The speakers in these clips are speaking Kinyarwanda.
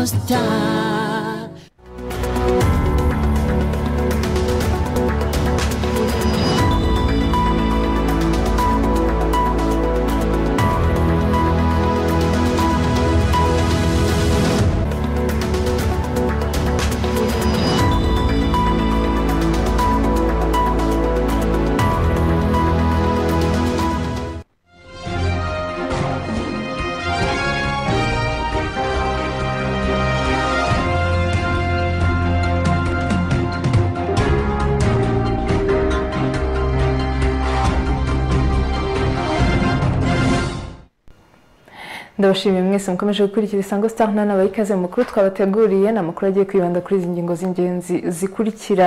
した ndabashimiye mwese mukomeje gukurikira isango sitari nta n'abayikaze mu makuru twabateguriye ni amakuru agiye kwibanda kuri izi ngingo z'ingenzi zikurikira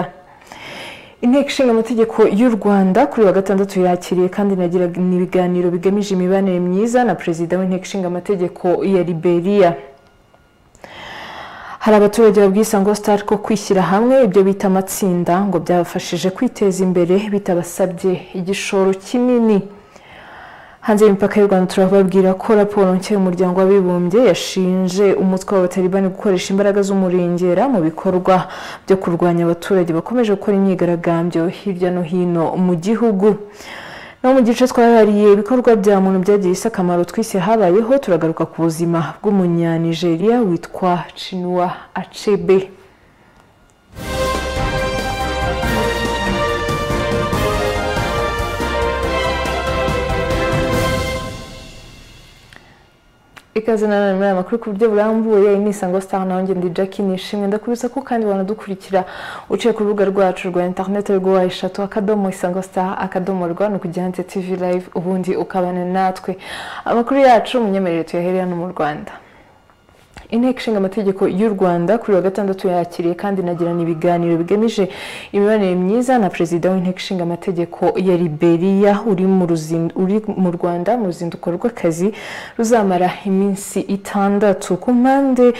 inteko ishinga amategeko y'u rwanda kuri wa gatandatu yakiriye kandi inagirana ibiganiro bigamije imibanire myiza na perezida w'inteko ishinga amategeko ya liberiya hari abaturage babwiye isango sitari ko kwishyira hamwe ibyo bita amatsinda ngo byabafashije kwiteza imbere bitabasabye igishoro kinini hanze y'imipaka y'u rwanda turababwira ko raporo nshya y'umuryango w'abibumbye yashinje umutwe w'abatalibani gukoresha imbaraga z'umurengera mu bikorwa byo kurwanya abaturage bakomeje gukora imyigaragambyo hirya no hino mu gihugu no mu gice twahariye ibikorwa bya muntu byagiye isi akamaro twise habayeho turagaruka ku buzima bw'umunyanigeriya witwa cinuwa acebe ikaze nanone muri aya makuru ku buryo burambuye ni isango star nawe ngende jackie nishimwe ndakubisa ko kandi wanadukurikira uciye ku rubuga rwacu rwa interineti rwa eshatu akadomo isango star akadomo rwa ni ukujya hanze tv live ubundi ukabana natwe amakuru yacu munyemerere tuyahereye hano mu rwanda inteko ishinga amategeko y'u rwanda kuri wa gatandatu yakiriye kandi inagirana ibiganiro bigamije imibanire myiza na perezida w'inteko ishinga amategeko ya liberiya uri mu ruzin- uri mu rwanda mu ruzinduko rw'akazi ruzamara iminsi itandatu ku mpande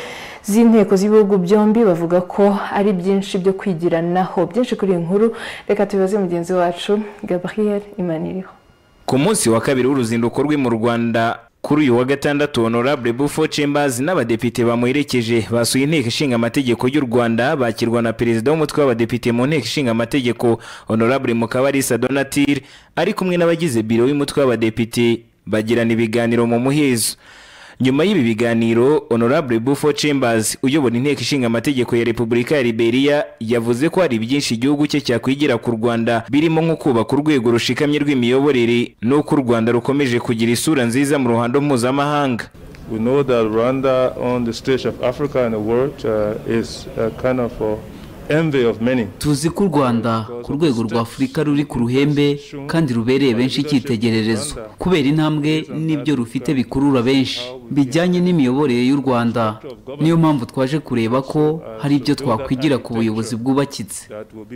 z'inteko z'ibihugu byombi bavuga ko ari byinshi byo kwigiranaho byinshi kuri iyi nkuru reka tubibaze mugenzi wacu gabriel imaniriho ku munsi wa kabiri w'uruzinduko rwe mu rwanda kuri uyu wa gatandatu honorable bufo chambers n'abadepite bamuherekeje basuye inteko ishinga amategeko y'u rwanda bakirwa na perezida w'umutwe w'abadepite mu nteko ishinga amategeko honorable mukabarisa donatire ari kumwe n'abagize biro y'umutwe w'abadepite bagirana ibiganiro mu muhezo nyuma y'ibi biganiro honorable bufo chambers uyobora inteko ishinga amategeko ya repubulika ya liberia yavuze ko hari byinshi igihugu cye cyakwigira ku rwanda birimo nko kubaka urwego rushikamye rw'imiyoborere n'uko u rwanda rukomeje kugira isura nziza mu ruhando mpuzamahanga We know that Rwanda on the stage of Africa and the world uh, is uh, kind of uh, envy of many. tuzi ko u rwanda ku rwego rwa afurika ruri ku ruhembe kandi rubereye benshi icyitegererezo kubera intambwe n'ibyo rufite bikurura benshi bijyanye n'imiyoborere y'u rwanda niyo mpamvu twaje kureba ko hari ibyo twakwigira ku buyobozi bwubakitse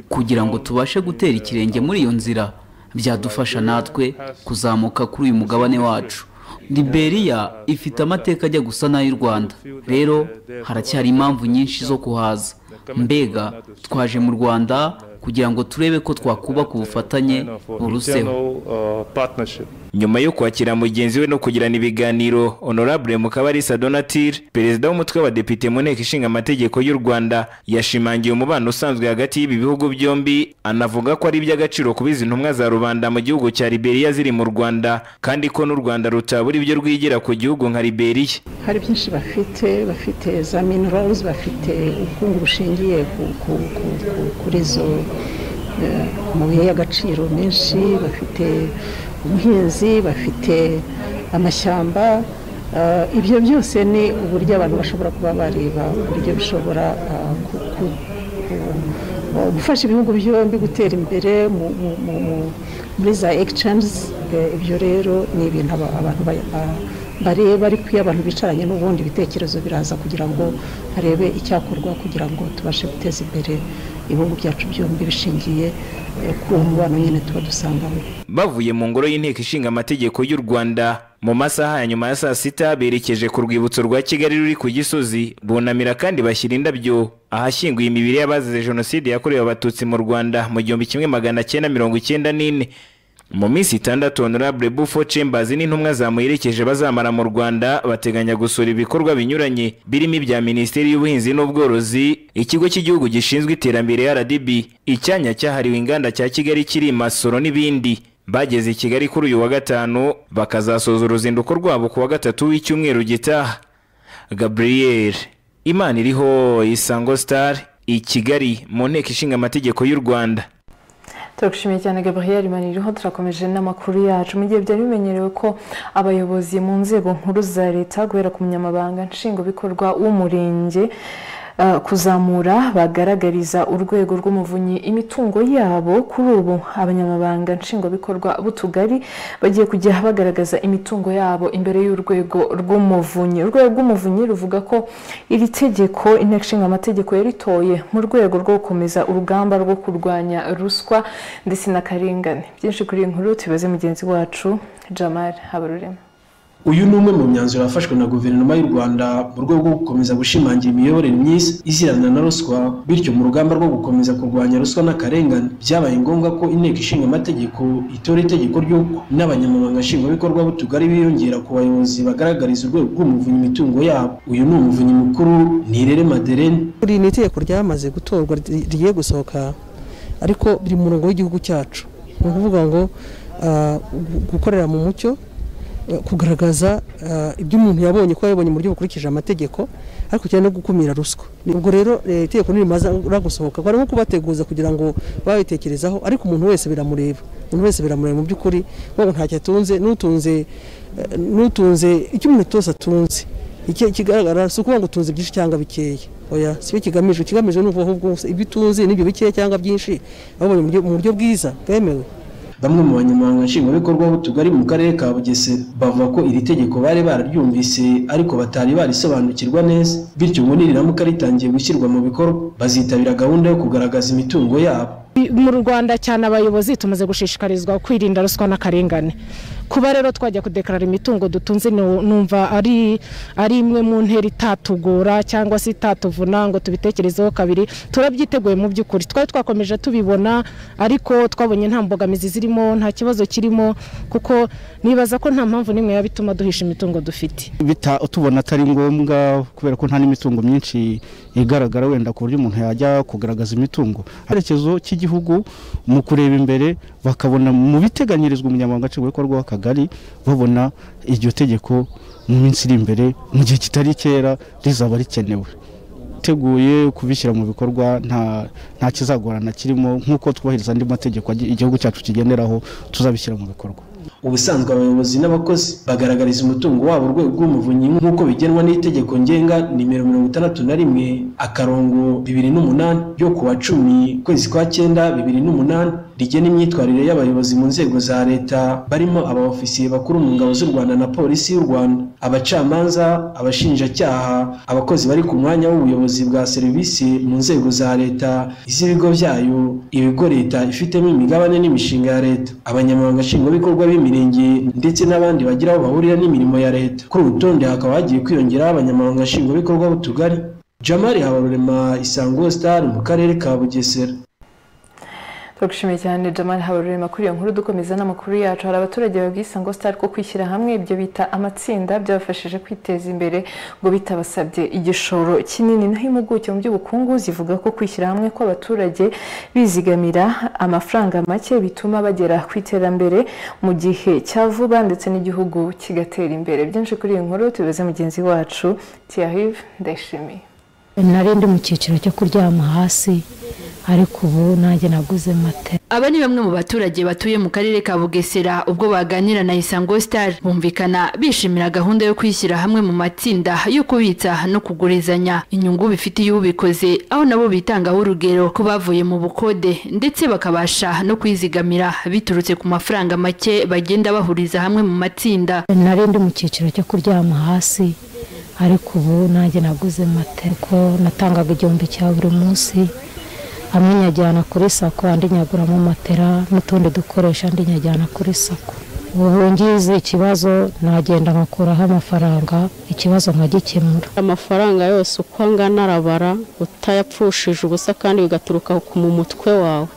kugira ngo tubashe gutera ikirenge muri iyo nzira byadufasha natwe kuzamuka kuri uyu mugabane wacu liberiya ifite amateka ajya gusa n'ay'u rwanda rero haracyari impamvu nyinshi zo kuhaza mbega twaje mu rwanda kugira ngo turebe ko twakubaka ubufatanye Kind of, uh, buruseho internal, uh, partnership. nyuma yo kwakira mugenzi we no kugirana ibiganiro honorable mukabarisa donatire perezida w'umutwe w'abadepite mu nteko ishinga amategeko y'u rwanda yashimangiye umubano usanzwe hagati y'ibi bihugu byombi anavuga ko ari iby'agaciro kubiza intumwa za rubanda mu gihugu cya liberiya ziri mu rwanda kandi ko n'u rwanda rutabura ibyo rwigira ku gihugu nka liberiya hari byinshi bafite bafite za mineraluzi bafite ubukungu bushingiye ku- ku- ku- ku- kuri izo eh, amabuye y'agaciro menshi bafite ubuhinzi bafite amashyamba eh, ibyo byose ni uburyo abantu bashobora kuba bareba uburyo bishobora eh, ku- ku- ku- gufasha ibihugu byombi gutera imbere mu- mu- mu- mu- muri za egisicanzi ibyo rero ni ibintu aba- abantu ba- ba- bareba ariko iyo abantu bicaranye n'ubundi ibitekerezo biraza kugira ngo harebe icyakorwa kugira ngo tubashe guteza imbere ibihugu byacu byombi bishingiye eh, ku mubano nyine tuba dusangamo bavuye mu ngoro y'inteko ishinga amategeko y'u rwanda mu masaha ya nyuma ya saa sita berekeje ku rwibutso rwa kigali ruri ku gisozi bunamira kandi bashyira indabyo ahashyinguye imibiri y'abazize jenoside yakorewe abatutsi mu rwanda mu gihumbi kimwe magana cyenda mirongo icyenda n'ine mu minsi itandatu honorable bufo chambers n'intumwa zamuherekeje bazamara mu rwanda bateganya gusura ibikorwa binyuranye birimo ibya minisiteri y'ubuhinzi n'ubworozi ikigo cy'igihugu gishinzwe iterambere rdb icyanya cyahariwe inganda cya kigali kiri masoro n'ibindi bageze i kigali kuri uyu wa gatanu bakazasoza uruzinduko rwabo ku wa gatatu w'icyumweru gitaha gabriel imana iriho isango star i kigali mu nteko ishinga amategeko y'u rwanda turagushimiye cyane gabriel maniriho turakomeje n'amakuru yacu mu gihe byari bimenyerewe ko abayobozi mu nzego nkuru za leta guhera ku munyamabanga nshingwabikorwa w'umurenge kuzamura bagaragariza urwego rw'umuvunyi imitungo yabo kuri ubu abanyamabanga nshingwabikorwa b'utugari bagiye kujya bagaragaza imitungo yabo imbere y'urwego rw'umuvunyi urwego rw'umuvunyi ruvuga ko iri tegeko inteko ishinga amategeko yaritoye mu rwego rwo gukomeza urugamba rwo kurwanya ruswa ndetse n'akarengane byinshi kuri iyi nkuru tubaze mugenzi wacu jamari habarurema uyu ni umwe mu myanzuro yafashwe na guverinoma y'u rwanda mu rwego rwo gukomeza gushimangira imiyoborere myiza izirana na ruswa bityo mu rugamba rwo gukomeza kurwanya ruswa n'akarengane byabaye ngombwa ko inteko ishinga amategeko itora itegeko ry'uko n'abanyamabanga nshingwabikorwa b'utugari biyongera ku bayobozi bagaragariza urwego rw'umuvunyi imitungo yabo uyu ni umuvunyi mukuru nirere maderene iri ni itegeko ryamaze gutorwa rigiye gusohoka ariko riri mu murongo w'igihugu cyacu ni ukuvuga ngo gukorera mu mucyo kugaragaza ibyo umuntu yabonye ko yabonye mu buryo bukurikije amategeko ariko cyane no gukumira ruswa ubwo rero itegeko ntirimaze gusohoka barimo kubateguza kugira ngo babitekerezaho ariko umuntu wese biramureba umuntu wese biramureba mu by'ukuri wowe ntacyo atunze n'utunze n'utunze icyo umuntu cyose atunze ikigaragara si ukuvuga ngo utunze byinshi cyangwa bikeya oya si kigamije ikigamije ni ahubwo ibyo utunze n'ibyo bikeya cyangwa byinshi babonye mu buryo bwiza bwemewe bamwe mu banyamahanga nshingwabikorwa b'utugari mu karere ka bugesera bavuga ko iri tegeko bari bararyumvise ariko batari barisobanukirwa neza bityo ngo niriramuka ritangiye gushyirwa mu bikorwa bazitabira gahunda yo kugaragaza imitungo yabo mu rwanda cyane abayobozi tumaze gushishikarizwa kwirinda ruswa n'akarengane kuba rero twajya kudekarara imitungo dutunze numva ari ari imwe mu ntera itatugora cyangwa se itatuvuna ngo tubitekerezeho kabiri turabyiteguye mu by'ukuri twari twakomeje tubibona ariko twabonye nta mbogamizi zirimo nta kibazo kirimo kuko nibaza ko nta mpamvu n'imwe yaba ituma duhisha imitungo dufite tubona atari ngombwa kubera ko nta n'imitungo myinshi igaragara wenda ku buryo umuntu yajya kugaragaza imitungo icyerekezo cy'igihugu mu kureba imbere bakabona mu biteganyirizwa umunyamabanga nshingwabikorwa w'akazi akagari babona iryo tegeko mu minsi iri imbere mu gihe kitari kera rizaba rikenewe teguye kubishyira mu bikorwa nta nta kizagorana kirimo nk'uko twubahiriza andi mategeko igihugu cyacu kigenderaho tuzabishyira mu bikorwa ubusanzwe abayobozi n'abakozi bagaragariza umutungo wabo urwego rw'umuvunyi nk'uko bigenwa n'itegeko ngenga nimero mirongo itandatu na rimwe akarongo bibiri n'umunani ryo ku wa cumi kwezi kwa cyenda bibiri n'umunani rigena imyitwarire y'abayobozi mu nzego za leta barimo abaofisiye bakuru mu ngabo z'u rwanda na polisi y'u rwanda abacamanza abashinjacyaha abakozi bari ku mwanya w'ubuyobozi bwa serivisi mu nzego za leta iz'ibigo byayo ibigo leta ifitemo imigabane n'imishinga ya leta abanyamabanga nshingwabikorwa b'imirenge ndetse n'abandi bagira aho bahurira n'imirimo ya leta kuri uru rutonde hakaba hagiye kwiyongeraho abanyamabanga nshingwabikorwa b'utugari jamari habarurema isango sitari mu karere ka bugesera turagushimiye cyane jamal habarurema kuri iyo nkuru dukomeza n'amakuru yacu hari abaturage babwisa ngo sitari ko kwishyira hamwe ibyo bita amatsinda byabafashije kwiteza imbere ngo bitabasabye igishoro kinini naho impuguke mu by'ubukungu zivuga ko kwishyira hamwe kw'abaturage bizigamira amafaranga make bituma bagera ku iterambere mu gihe cya vuba ndetse n'igihugu kigatera imbere byinshi kuri iyi nkuru tubibaze mugenzi wacu tiyahive ndayishimiye nari ndi mu cyiciro cyo kuryama hasi ariko ubu nanjye naguze mate aba ni bamwe mu baturage batuye mu karere ka bugesera ubwo baganira na isango star bumvikana bishimira gahunda yo kwishyira hamwe mu matsinda yo kubitsa no kugurizanya inyungu bifitiye ubikoze aho nabo bitangaho urugero ko bavuye mu bukode ndetse bakabasha no kwizigamira biturutse ku mafaranga make bagenda bahuriza hamwe mu matsinda nari ndi mu cyiciro cyo kuryama hasi ariko ubu nanjye naguze mate kuko natangaga igihumbi cya buri munsi hamwe nyajyana kuri sako andi nyaguramo matera n'utundi dukoresha andi nyajyana kuri sako ubu ngize ikibazo nagenda nkakuraho amafaranga ikibazo nkagikemura amafaranga yose uko angana arabara utayapfushije ubusa kandi bigaturuka ku mu mutwe wawe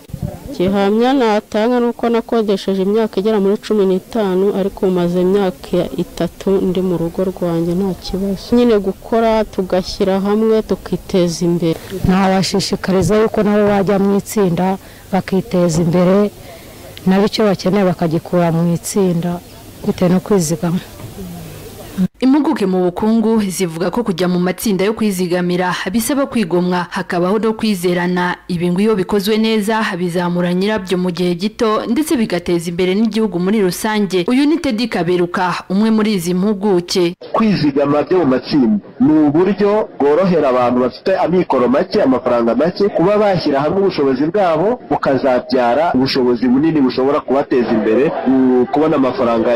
gihamya natanga ni uko nakodesheje imyaka igera muri cumi n'itanu ariko maze imyaka itatu ndi mu rugo rwanjye nta kibazo nyine gukora tugashyira hamwe tukiteza imbere ntawashishikariza yuko nabo bajya mu itsinda bakiteza imbere nabo icyo bakeneye bakagikura mu itsinda bitewe no kwizigama impuguke mu bukungu zivuga ko kujya mu matsinda yo kwizigamira bisaba kwigomwa hakabaho no kwizerana ibi ngo iyo bikozwe neza bizamura nyirabyo mu gihe gito ndetse bigateza imbere n'igihugu muri rusange uyu ni tedi kaberuka umwe muri izi mpuguke kwizigama byo mu matsinda ni uburyo bworohera abantu bafite amikoro make amafaranga make kuba bashyira hamwe ubushobozi bwabo bukazabyara ubushobozi bunini bushobora kubateza imbere kubona amafaranga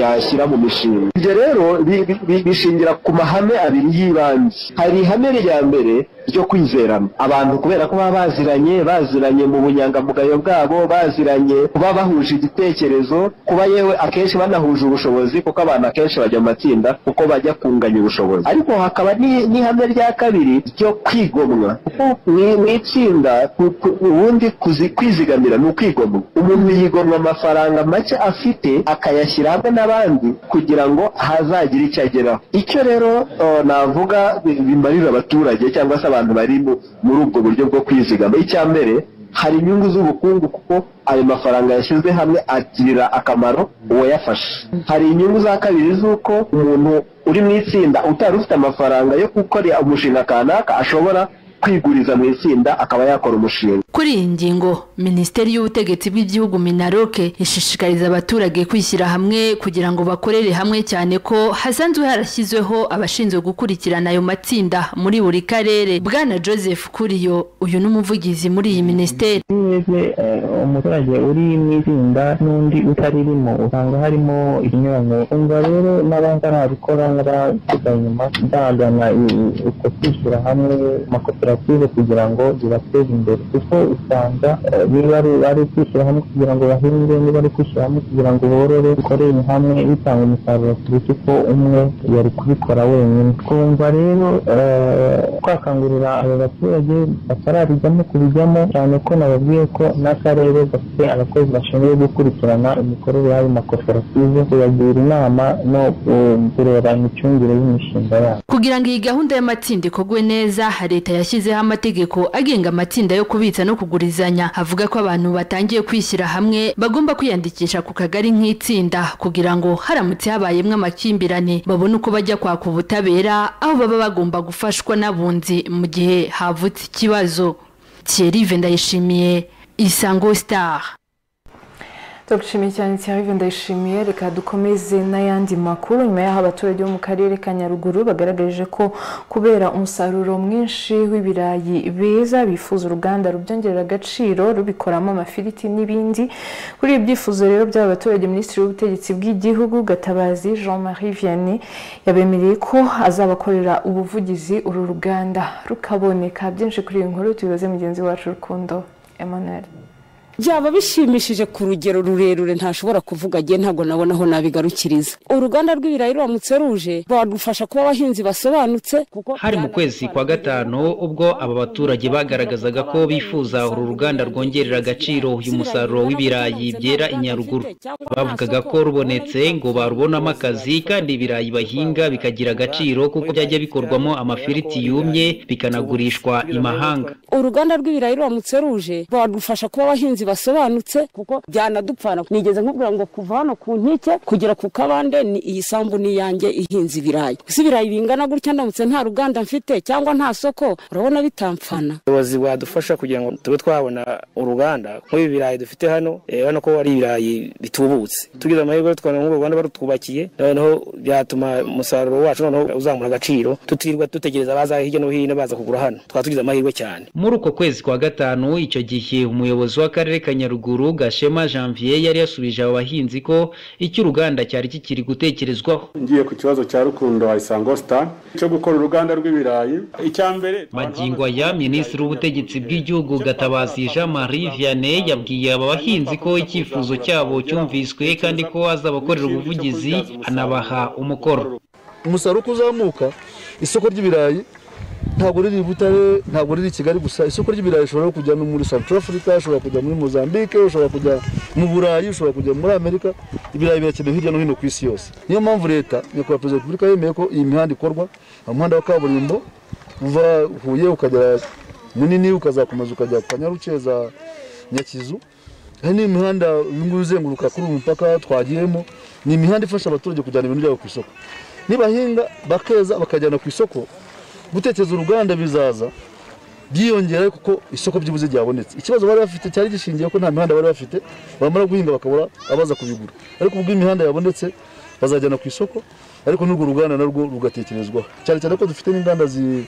yashyira mu mishinga ibyo rero bishingira ku mahame abiri y'ibanze hari ihame rya mbere ryo kwizerana abantu kubera ko baba baziranye baziranye mu bunyangamugayo bwabo baziranye kuba bahuje igitekerezo kuba yewe akenshi banahuje ubushobozi kuko abantu akenshi bajya mu matsinda kuko bajya kunganya ubushobozi ariko hakaba n'ihame rya kabiri ryo kwigomwa kuko mu itsinda ubundi kwizigamira ni ukwigomwa umuntu yigomwa amafaranga make afite akayashyira hamwe n'abandi kugira ngo hazagire icyo ageraho icyo rero navuga bimarira abaturage cyangwa se abantu bari muri ubwo buryo bwo kwizigama icya mbere hari inyungu z'ubukungu kuko ayo mafaranga yashyizwe hamwe agirira akamaro uwayafashe hari inyungu za kabiri z'uko umuntu uri mu itsinda utari ufite amafaranga yo gukora umushinga kanaka ashobora kwiguriza mu itsinda akaba yakora umushinga kuri iyi ngingo minisiteri y'ubutegetsi bw'igihugu minaroke ishishikariza abaturage kwishyira hamwe kugira ngo bakorere hamwe cyane ko hasanzwe harashyizweho abashinzwe gukurikirana ayo matsinda muri buri karere bwana joseph kuriyo uyu ni umuvugizi muri iyi minisiteri umuturage uri mu itsinda n'undi utaririmo usanga harimo ikinyuranyo umva rero n'abatarabikora n'abasiga inyuma ndazana uko kwishyira hamwe amakoperative koperative kugira ngo zibateze imbere kuko usanga niba ari kwishyira hamwe kugira ngo bahinge niba ari kwishyira hamwe kugira ngo borore bikorere hamwe bitanga umusaruro kuruta uko umwe yari kubikora wenyine twumva rero twakangurira abo baturage batarabijyamo kubijyamo cyane ko nababwiye ko n'akarere gafite abakozi bashinzwe gukurikirana imikorere y'ayo makoperative kubagira inama no kureba imicungire y'imishinga yabo kugira ngo iyi gahunda y'amatsinda ikorwe neza leta yashyize yashyizeho amategeko agenga amatsinda yo kubitsa no kugurizanya avuga ko abantu batangiye kwishyira hamwe bagomba kwiyandikisha ku kagari nk'itsinda kugira ngo haramutse habayemo amakimbirane babone uko bajya kwaka ubutabera aho baba bagomba gufashwa n'abunzi mu gihe havutse ikibazo Thierry ndayishimiye isango star turagushimiye cyane cyane ndayishimiye reka dukomeze n'ayandi makuru nyuma y'aho abaturage bo mu karere ka nyaruguru bagaragaje ko kubera umusaruro mwinshi w'ibirayi beza bifuza uruganda rubyongerera agaciro rubikoramo amafiriti n'ibindi kuri ibi byifuzo rero by'aba baturage minisitiri w'ubutegetsi bw'igihugu gatabazi jean marie vianney yabemereye ko azabakorera ubuvugizi uru ruganda rukaboneka byinshi kuri iyi nkuru tubibaze mugenzi wacu rukundo emmanuel byaba bishimishije ku rugero rurerure ntashobora kuvuga agiye ntabwo nabona aho nabigarukiriza uruganda rw'ibirayi ruramutse ruje badufasha kuba abahinzi basobanutse hari mu kwezi kwa gatanu ubwo aba baturage bagaragazaga ko bifuza uru ruganda rwongerera agaciro uyu musaruro w'ibirayi byera inyaruguru bavugaga ko rubonetse ngo barubonamo akazi kandi ibirayi bahinga bikagira agaciro kuko byajya bikorwamo amafiriti yumye bikanagurishwa imahanga uruganda rw'ibirayi ruramutse ruje badufasha kuba abahinzi basobanutse kuko byanadupfana nigeze nkubwira ngo kuva hano ku nkike kugera ku kabande ni iyi sambu n'iyanjye ihinze ibirayi gusa ibirayi bingana gutya ndamutse nta ruganda mfite cyangwa nta soko urabona bitamfana ubuyobozi bwadufasha kugira ngo tube twabona uruganda nk'ubu birayi dufite hano urabona ko ari ibirayi bitubutse tugize amahirwe twabona nk'ubwo ruganda barutwubakiye noneho byatuma umusaruro wacu noneho uzamura agaciro tutirwa dutegereza abaza hirya no hino baza kugura hano twaba tugize amahirwe cyane muri uko kwezi kwa gatanu icyo gihe umuyobozi w'akarere akarere ka nyaruguru gashema janvier yari yasubije abo bahinzi ko icyo uruganda cyari kikiri gutekerezwaho ngiye ku kibazo cya rukundo wa isango star cyo gukora uruganda rw'ibirayi icyambere magingo aya minisitiri w'ubutegetsi bw'igihugu gatabazi jean marie vianney yabwiye aba bahinzi ko icyifuzo cyabo cyumviswe kandi ko azabakorera ubuvugizi anabaha umukoro umusaruro uko uzamuka isoko ry'ibirayi ntabwo riri i butare ntabwo riri i kigali gusa isoko ry'ibirayi rishobora kujya no muri south africa ushobora kujya muri mozambique ushobora kujya mu burayi ushobora kujya muri amerika ibirayi birakenewe hirya no hino ku isi yose niyo mpamvu leta nyakubahwa perezida wa repubulika yemeye ko iyi mihanda ikorwa umuhanda wa kaburimbo uva huye ukagera munini ukazakomeza ukajya ku kanyarukeza nyakizu hari n'imihanda uyu nguyu uzenguruka kuri uyu mupaka twagiyemo ni imihanda ifasha abaturage kujyana ibintu byabo ku isoko nibahinga bakeza bakajyana ku isoko gutekereza uruganda bizaza byiyongera kuko isoko by'ubuze ryabonetse ikibazo bari bafite cyari gishingiye ko nta mihanda bari bafite bamara guhinga bakabura abaza kubigura ariko ubwo imihanda yabonetse bazajyana ku isoko ariko n'urwo ruganda narwo rugatekerezwaho cyane cyane ko dufite n'inganda zi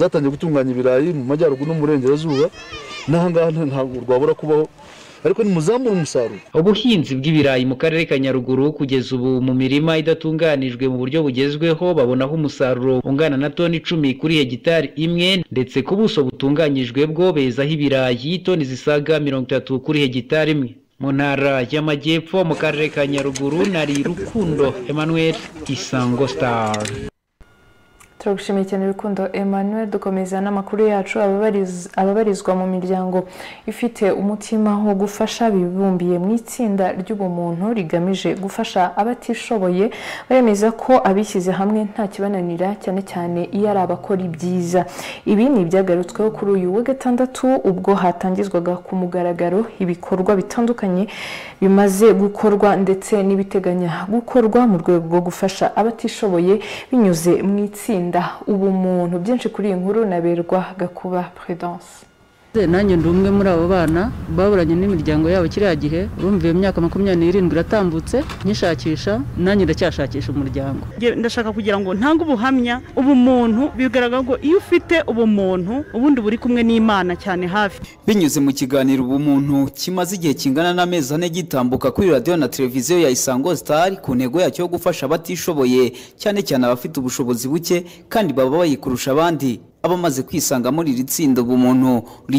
zatangiye gutunganya ibirayi mu majyaruguru no mu burengerazuba n'aha ngaha ntabwo rwabura kubaho ariko nimuzamura umusaruro ubuhinzi bw'ibirayi mu karere ka nyaruguru kugeza ubu mu mirima idatunganijwe mu buryo bugezweho babonaho umusaruro ungana na toni icumi kuri hegitari imwe ndetse ku buso butunganyijwe bwo bezaho ibirayi toni zisaga mirongo itatu kuri hegitari imwe mu ntara y'amajyepfo mu karere ka nyaruguru nari rukundo emmanuel isango star turagushimiye cyane urukundo emmanuel dukomeza n'amakuru yacu ababarizwa mu miryango ifite umutima wo gufasha bibumbiye mu itsinda ry'ubumuntu rigamije gufasha abatishoboye baremeza ko abishyize hamwe nta kibananira cyane cyane iyo ari abakora ibyiza ibi ni ibyagarutsweho kuri uyu wa gatandatu ubwo hatangizwaga ku mugaragaro ibikorwa bitandukanye bimaze gukorwa ndetse n'ibiteganya gukorwa mu rwego rwo gufasha abatishoboye binyuze mu itsinda ubumuntu byinshi kuri iyi nkuru naberwa gakuba prudence nanjye ndi umwe muri abo bana baburanye n'imiryango yabo kiriya gihe urumva iyo myaka makumyabiri n'irindwi iratambutse nkishakisha nanjye ndacyashakisha umuryango ndashaka kugira ngo ntange ubuhamya ubumuntu bigaragara ko iyo ufite ubumuntu ubundi buri kumwe n'imana cyane hafi binyuze mu kiganiro ubumuntu kimaze igihe kingana n'amezi ane gitambuka kuri radiyo na televiziyo ya isango sitari ku ntego yacyo yo gufasha abatishoboye cyane cyane abafite ubushobozi buke kandi baba bayikurusha abandi abamaze kwisanga muri iri tsinda ubumuntu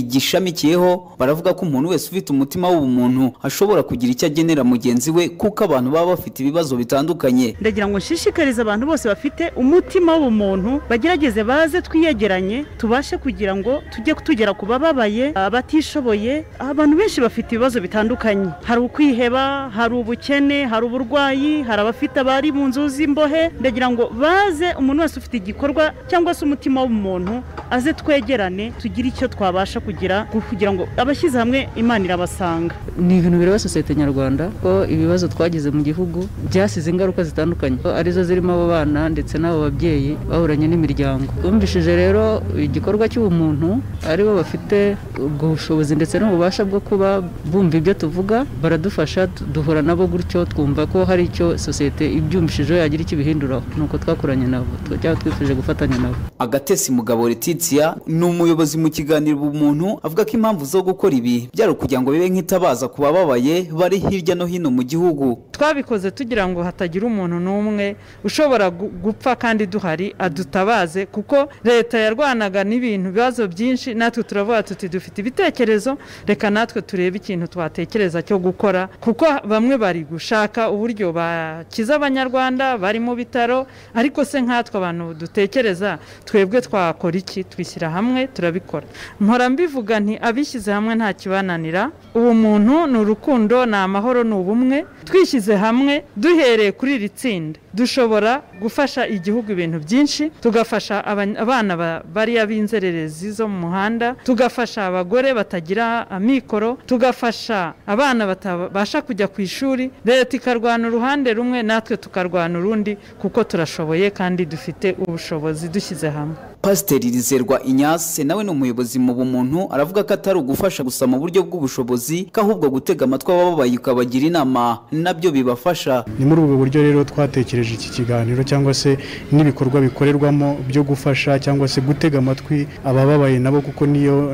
rigishamikiyeho baravuga ko umuntu wese ufite umutima w'ubumuntu ashobora kugira icyo agenera mugenzi we kuko abantu baba bafite ibibazo bitandukanye ndagira ngo nshishikarize abantu bose bafite umutima w'ubumuntu bagerageze baze twiyegeranye tubashe kugira ngo tujye tugera ku bababaye abatishoboye abantu benshi bafite ibibazo bitandukanye hari ukwiheba hari ubukene hari uburwayi hari abafite abari mu nzu z'imbohe ndagira ngo baze umuntu wese ufite igikorwa cyangwa se umutima w'umuntu aze twegerane tugire icyo twabasha kugira kugira ngo abashyize hamwe imana irabasanga ni ibintu bireba sosiyete nyarwanda ko ibibazo twagize mu gihugu byasize ingaruka zitandukanye arizo zirimo abo bana ndetse n'abo babyeyi baburanye n'imiryango bumvishije rero igikorwa cy'ubumuntu aribo bafite ubwo bushobozi ndetse n'ububasha bwo kuba bumva ibyo tuvuga baradufasha duhura nabo gutyo twumva ko hari icyo sosiyete ibyumvishijeho yagira icyo ibihinduraho ni uko twakoranye nabo cyangwa twifuje gufatanya nabo agatesi mugabo Mugabo Letitia ni umuyobozi mu kiganiro ubumuntu avuga ko impamvu zo gukora ibi byari ukugira ngo bibe nk'itabaza ku bababaye bari hirya no hino mu gihugu twabikoze tugira ngo hatagira umuntu n'umwe ushobora gupfa kandi duhari adutabaze kuko leta yarwanaga n'ibintu bibazo byinshi natwe turavuga tuti dufite ibitekerezo reka natwe turebe ikintu twatekereza cyo gukora kuko bamwe bari gushaka uburyo bakiza abanyarwanda bari mu bitaro ariko se nkatwe abantu dutekereza twebwe twakora iki twishyira hamwe turabikora mpora mbivuga nti abishyize hamwe nta kibananira ubu muntu ni urukundo ni amahoro ni ubumwe twishyize hamwe duhereye kuri iri tsinda dushobora gufasha igihugu ibintu byinshi tugafasha abana bariya b'inzererezi zo mu muhanda tugafasha abagore batagira amikoro tugafasha abana batabasha kujya ku ishuri leta ikarwana uruhande rumwe natwe tukarwana urundi kuko turashoboye kandi dufite ubushobozi dushyize hamwe pasiteri rizerwa inyase nawe ni umuyobozi mu bumuntu aravuga ko atari ugufasha gusa mu buryo bw'ubushobozi ko ahubwo gutega amatwi abababaye ukabagira inama nabyo bibafasha ni muri ubu buryo rero twatekereje iki kiganiro cyangwa se n'ibikorwa bikorerwamo byo gufasha cyangwa se gutega amatwi abababaye nabo kuko niyo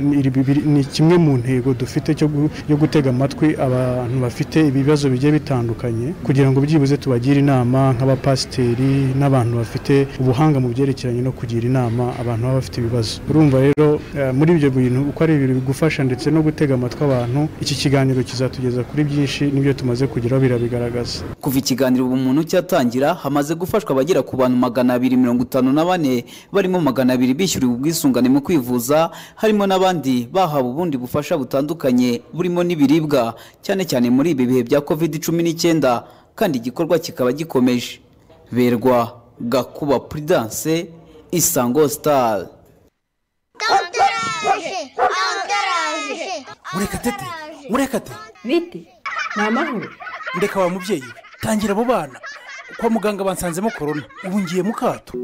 ni kimwe mu ntego dufite yo gutega amatwi abantu bafite ibibazo bigiye bitandukanye kugira ngo byibuze tubagire inama nk'abapasiteri n'abantu bafite ubuhanga mu byerekeranye no kugira inama abantu baba bafite ibibazo urumva rero eh, muri ibyo bintu uko ari ibintu bigufasha ndetse no gutega amatwi abantu iki kiganiro kizatugeza kuri byinshi n'ibyo tumaze kugeraho birabigaragaza kuva ikiganiro ubumuntu cyatangira hamaze gufashwa abagera ku bantu magana abiri mirongo itanu na bane barimo magana abiri bishyuriwe ubwisungane mu kwivuza harimo n'abandi bahawe ubundi bufasha butandukanye burimo n'ibiribwa cyane cyane muri ibi bihe bya covid cumi n'icyenda kandi igikorwa kikaba gikomeje berwa gakuba prudence isango star urekatete urekate bite ni amahoro ndeka wa mubyeyi we tangira abo bana kwa muganga bansanzemo korona ubu ngiye mu kato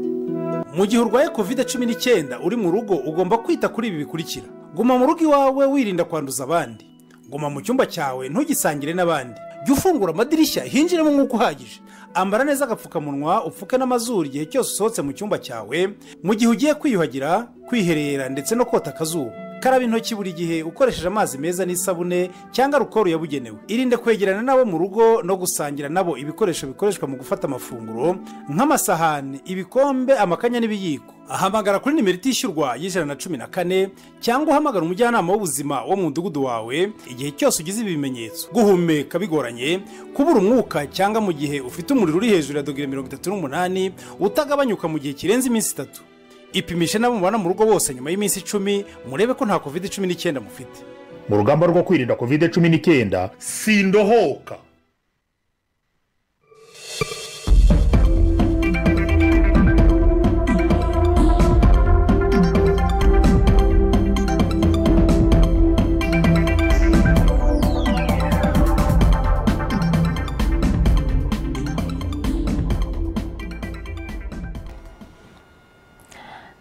mu gihe urwaye kovide cumi n'icyenda uri mu rugo ugomba kwita kuri ibi bikurikira guma mu rugo iwawe wirinda kwanduza abandi guma mu cyumba cyawe ntugisangire n'abandi jya ufungura amadirishya hinjiremo umwuka uhagije ambara neza agapfukamunwa upfuke n'amazuru igihe cyose usohotse mu cyumba cyawe mu gihe ugiye kwiyuhagira kwiherera ndetse no kota akazuba karaba intoki buri gihe ukoresheje amazi meza n'isabune cyangwa rukoro yabugenewe irinde kwegerana nabo mu rugo no gusangira nabo ibikoresho bikoreshwa mu gufata amafunguro nk'amasahani ibikombe amakanya n'ibiyiko ahamagara kuri nimero itishyurwa y'ijana na cumi na kane cyangwa uhamagara umujyanama w'ubuzima wo mu mudugudu wawe igihe cyose ugize ibi bimenyetso guhumeka bigoranye kubura umwuka cyangwa mu gihe ufite umuriro uri hejuru ya dogere mirongo itatu n'umunani utagabanyuka mu gihe kirenze iminsi itatu ipimishe n'abo mubana mu rugo bose nyuma y'iminsi icumi murebe ko nta kovide cumi n'icyenda mufite mu rugamba rwo kwirinda kovide cumi n'icyenda sindohoka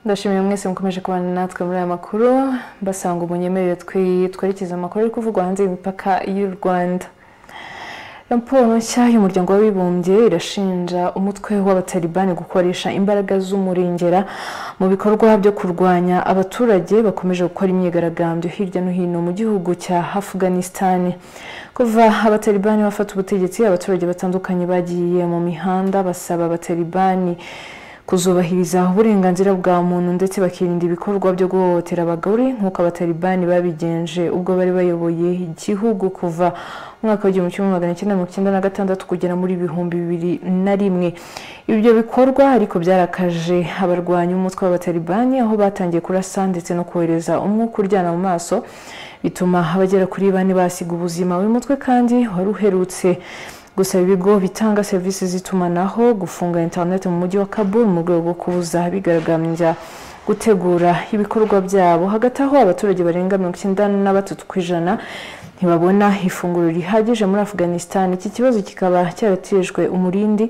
ndashimira mwese mukomeje kubana natwe muri aya makuru basanga umunyemerere twerekeza amakuru ari kuvugwa hanze y'imipaka y'u rwanda raporo nshya y'umuryango w'abibumbye irashinja umutwe w'abatalibani gukoresha imbaraga z'umurengera mu bikorwa byo kurwanya abaturage bakomeje gukora imyigaragambyo hirya no hino mu gihugu cya afuganisitani kuva abatalibani bafata ubutegetsi abaturage batandukanye bagiye mu mihanda basaba abatalibani kuzubahiriza uburenganzira bwa muntu ndetse bakirinda ibikorwa byo guhohotera abagore nk'uko abatalibani babigenje ubwo bari bayoboye igihugu kuva mu mwaka w'igihumbi kimwe magana cyenda mirongo icyenda na gatandatu kugera muri ibihumbi bibiri na rimwe ibyo bikorwa ariko byarakaje abarwanya umutwe w'abatalibani aho batangiye kurasa ndetse no kohereza umwuka uryana mu maso bituma abagera kuri bane basiga ubuzima uyu mutwe kandi wari uherutse gusa ibigo bitanga serivisi z'itumanaho gufunga interineti mu mujyi wa kabul mu rwego rwo kubuza bigaragambya gutegura ibikorwa byabo hagati aho abaturage barenga mirongo icyenda na batatu ku ijana ntibabona ifunguro rihagije muri afuganisitani iki kibazo kikaba cyaratejwe umurindi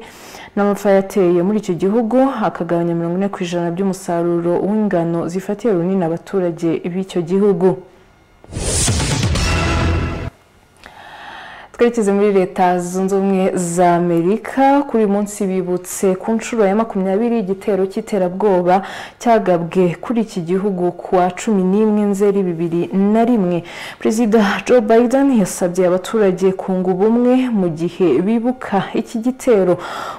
n'amapfa yateye muri icyo gihugu akagabanya mirongo ine ku ijana by'umusaruro w'ingano zifatiye runini abaturage b'icyo gihugu twerekeze muri leta zunze ubumwe za amerika kuri uyu munsi bibutse ku nshuro ya makumyabiri igitero cy'iterabwoba cyagabwe kuri iki gihugu ku wa cumi n'imwe nzeri bibiri na rimwe perezida joe biden yasabye abaturage kunga ubumwe mu gihe bibuka iki gitero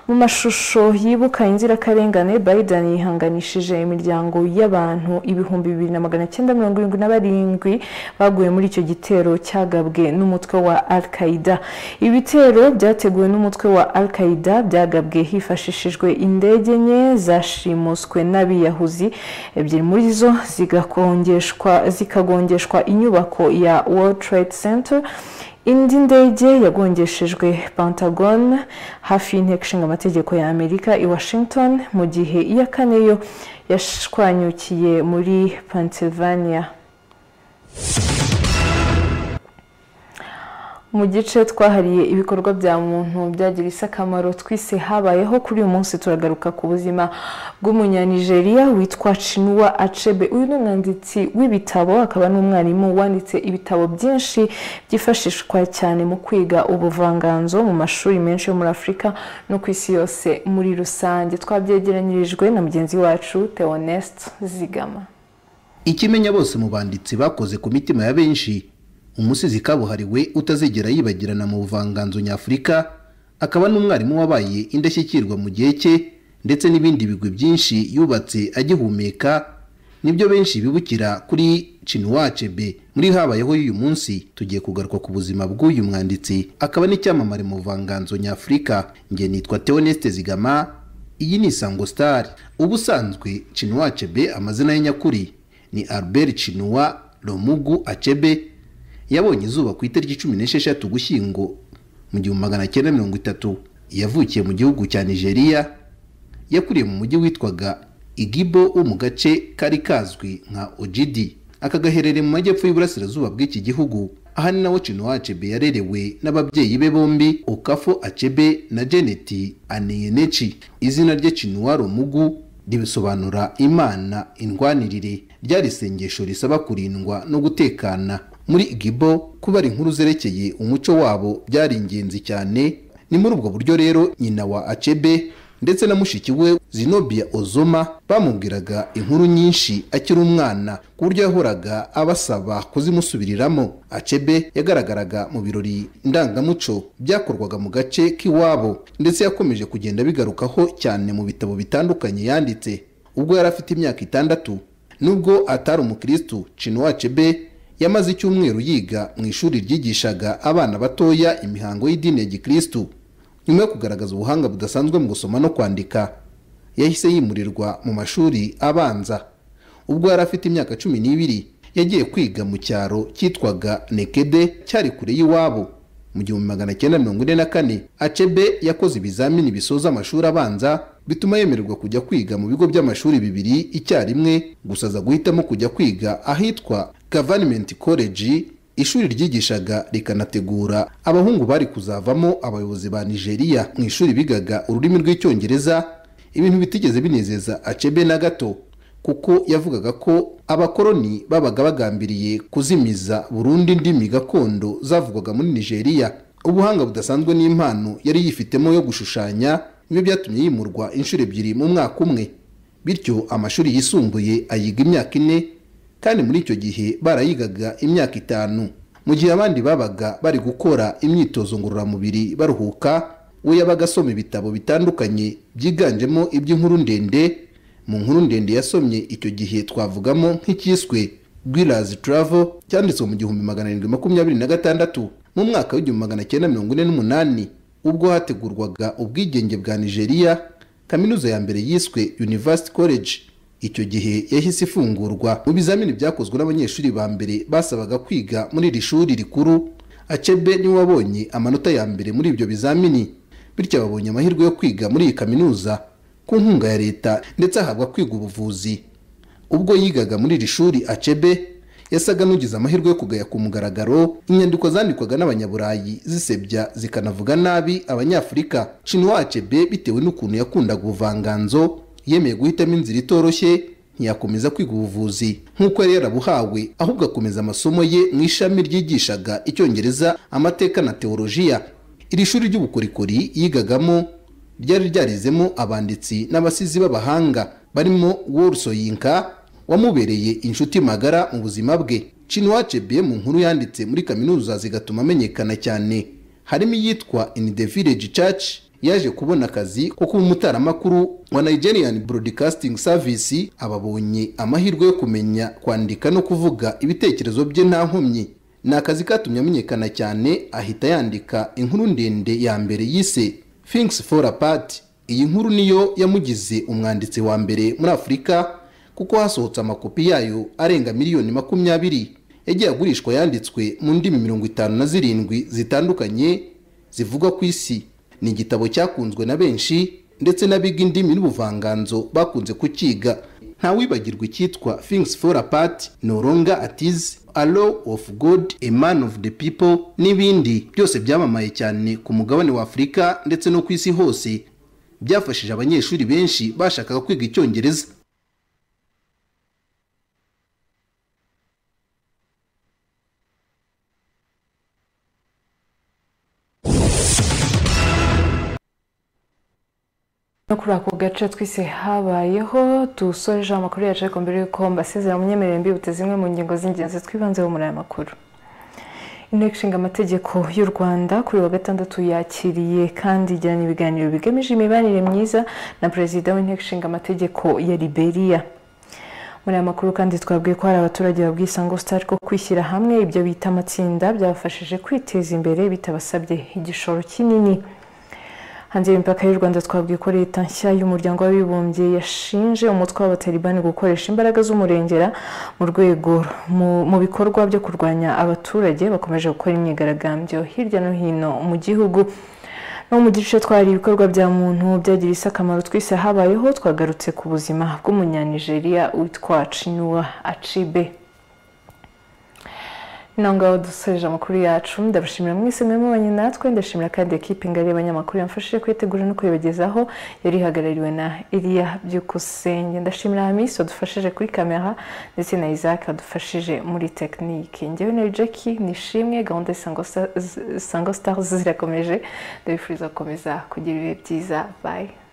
mu mashusho yibuka inzirakarengane biden yihanganishije imiryango y'abantu ibihumbi bibiri na magana cyenda mirongo irindwi na barindwi baguye muri icyo gitero cyagabwe n'umutwe wa al qaeda ibitero byateguwe n'umutwe wa al qaeda byagabwe hifashishijwe indege enye zashimuswe n'abiyahuzi ebyiri muri zo zikagongeshwa inyubako ya world trade center indi ndege yagongeshejwe pentagon hafi y'inteko ishinga amategeko ya amerika i washington mu gihe iya kane yo yashwanyukiye muri pennsylvania mu gice twahariye ibikorwa bya muntu byagirisa akamaro twise habayeho kuri uyu munsi turagaruka ku buzima bw'umunyanigeriya witwa cinuwa acebe uyu ni umwanditsi w'ibitabo akaba n'umwarimu wanditse ibitabo byinshi byifashishwa cyane mu kwiga ubuvanganzo mu mashuri menshi yo muri afurika no ku isi yose muri rusange twabyegeranyirijwe na mugenzi wacu teoneste zigama ikimenya bose mu banditsi bakoze ku mitima ya benshi umusizi kabuhariwe utazigera yibagirana mu buvanganzo nyafurika akaba n'umwarimu wabaye indashyikirwa mu gihe cye ndetse n'ibindi bigwi byinshi yubatse agihumeka nibyo benshi bibukira kuri cinuwacebe muri habayeho y'uyu munsi tugiye kugaruka ku buzima bw'uyu mwanditsi akaba n'icyamamare mu buvanganzo nyafurika njye nitwa teoneste zigama iyi ni isango sitari ubusanzwe cinuwacebe amazina ye nyakuri ni albert cinuwa romugu acebe yabonye izuba ku itariki cumi n'esheshatu gushyingo mu gihumbi magana cyenda mirongo itatu yavukiye mu gihugu cya nigeria yakuriye mu mujyi witwaga igibo wo mu gace kari kazwi nka ojidi aka gaherereye mu majyepfo y'uburasirazuba bw'iki gihugu aha ni nawo cino acebe yarerewe n'ababyeyi be bombi okafo acebe na jeneti aneyeneci izina rye cinuwa romugu ribisobanura imana indwanirire ryari isengesho risaba kurindwa no gutekana muri igibo kuba inkuru zerekeye umuco wabo byari ingenzi cyane ni muri ubwo buryo rero nyina wa acebe ndetse na mushiki we zinobia ozoma bamubwiraga inkuru nyinshi akiri umwana ku buryo yahoraga abasaba kuzimusubiriramo acebe yagaragaraga mu birori ndangamuco byakorwaga mu gace k'iwabo ndetse yakomeje kugenda bigarukaho cyane mu bitabo bitandukanye yanditse ubwo yari afite imyaka itandatu nubwo atari umukirisitu cinuwa acebe yamaze icyumweru yiga mu ishuri ryigishaga abana batoya imihango y'idini ya gikirisitu nyuma yo kugaragaza ubuhanga budasanzwe mu gusoma no kwandika yahise yimurirwa mu mashuri abanza ubwo yari afite imyaka cumi n'ibiri yagiye kwiga mu cyaro cyitwaga nekede cyari kure y'iwabo mu gihumbi magana cyenda mirongo ine na kane acebe yakoze ibizamini bisoza amashuri abanza bituma yemererwa kujya kwiga mu bigo by'amashuri bibiri icyarimwe gusa aza guhitamo kujya kwiga ahitwa gaverinimenti koleji ishuri ryigishaga rikanategura abahungu bari kuzavamo abayobozi ba nigeria mu ishuri bigaga ururimi rw'icyongereza ibintu bitigeze binezeza acebe na gato kuko yavugaga ko abakoroni babaga bagambiriye kuzimiza burundu indimi gakondo zavugwaga muri nigeria ubuhanga budasanzwe n'impano yari yifitemo yo gushushanya nibyo byatumye yimurwa inshuro ebyiri mu mwaka umwe bityo amashuri yisumbuye ayiga imyaka ine kandi muri icyo gihe barayigaga imyaka itanu mu gihe abandi babaga bari gukora imyitozo ngororamubiri baruhuka we yabaga asoma ibitabo bitandukanye byiganjemo iby'inkuru ndende mu nkuru ndende yasomye icyo gihe twavugamo nk'icyiswe gwirazi turavo cyanditswe mu gihumbi magana arindwi makumyabiri na gatandatu mu mwaka w'igihumbi magana cyenda mirongo ine n'umunani ubwo hategurwaga ubwigenge bwa nigeria kaminuza ya mbere yiswe university college icyo gihe yahise ifungurwa mu bizamini byakozwe n'abanyeshuri ba mbere basabaga kwiga muri iri shuri rikuru acebe niwe wabonye amanota ya mbere muri ibyo bizamini bityo babonye amahirwe yo kwiga muri iyi kaminuza ku nkunga ya leta ndetse ahabwa kwiga ubuvuzi ubwo yigaga muri iri shuri acebe yasaga n'ugize amahirwe yo kugaya ku mugaragaro inyandiko zandikwaga n'abanyaburayi zisebya zikanavuga nabi abanyafurika cinuwa acebe bitewe n'ukuntu yakundaga ubuvanganzo yemeye guhitamo inzira itoroshye ntiyakomeza kwiga ubuvuzi nk'uko yari yarabuhawe ahubwo akomeza amasomo ye mu ishami ryigishaga icyongereza amateka na teolojiya iri shuri ry'ubukorikori yigagamo ryari ryarizemo abanditsi n'abasizi b'abahanga barimo worusoyinka wamubereye inshuti magara mu buzima bwe cinuwacebe mu nkuru yanditse muri kaminuza zigatuma amenyekana cyane harimo iyitwa in the village church yaje kubona akazi ko kuba umutaramakuru wa nigerian broadcasting service ababonye amahirwe yo kumenya kwandika no kuvuga ibitekerezo bye nta nkomyi ni akazi katumye amenyekana cyane ahita yandika inkuru ndende ya mbere yise things for apart iyi nkuru niyo yamugize umwanditsi wa mbere muri afurika kuko hasohotse amakopi yayo arenga miliyoni makumyabiri yagiye agurishwa yanditswe mu ndimi mirongo itanu na zirindwi zitandukanye zivuga ku isi ni igitabo cyakunzwe na benshi ndetse n'abiga indimi n'ubuvanganzo bakunze kukiga ntawibagirwa icyitwa things for apart noronga atiz a law of god a man of the people n'ibindi byose byamamaye cyane ku mugabane wa afurika ndetse no ku isi hose byafashije abanyeshuri benshi bashakaga kwiga icyongereza no kuri ako gace twise habayeho tusoje amakuru yacu ariko mbere y'uko mbasezera mu myemerere mbibuta zimwe mu ngingo z'ingenzi twibanzeho muri aya makuru inteko ishinga amategeko y'u rwanda kuri wa gatandatu yakiriye kandi igirana ibiganiro bigamije imibanire myiza na perezida w'inteko ishinga amategeko ya liberia muri aya makuru kandi twabwiye ko hari abaturage babwiye isango sitari ko kwishyira hamwe ibyo bita amatsinda byabafashije kwiteza imbere bitabasabye igishoro kinini hanze y'imipaka y'u rwanda twabwiye ko leta nshya y'umuryango w'abibumbye yashinje umutwe w'abatalibani gukoresha imbaraga z'umurengera mu rwego mu bikorwa byo kurwanya abaturage bakomeje gukora imyigaragambyo hirya no hino mu gihugu no mu gice twari ibikorwa bya muntu byagiriye akamaro twese habayeho twagarutse ku buzima bw'umunyanigeriya witwa cinuwa acibe naho ngaho dusoreje amakuru yacu ndabashimira mwese mwabonye natwe ndashimira kandi ekipi ngari y'abanyamakuru yamfashije kuyitegura no kuyibagezaho yari ihagarariwe na iriya byukusenge ndashimira hamisi wadufashije kuri kamera ndetse na isaac wadufashije muri tekinike ngewe na jackie nishimwe gahunda isango stars zirakomeje ndabifuriza gukomeza kugira ibihe byiza bayi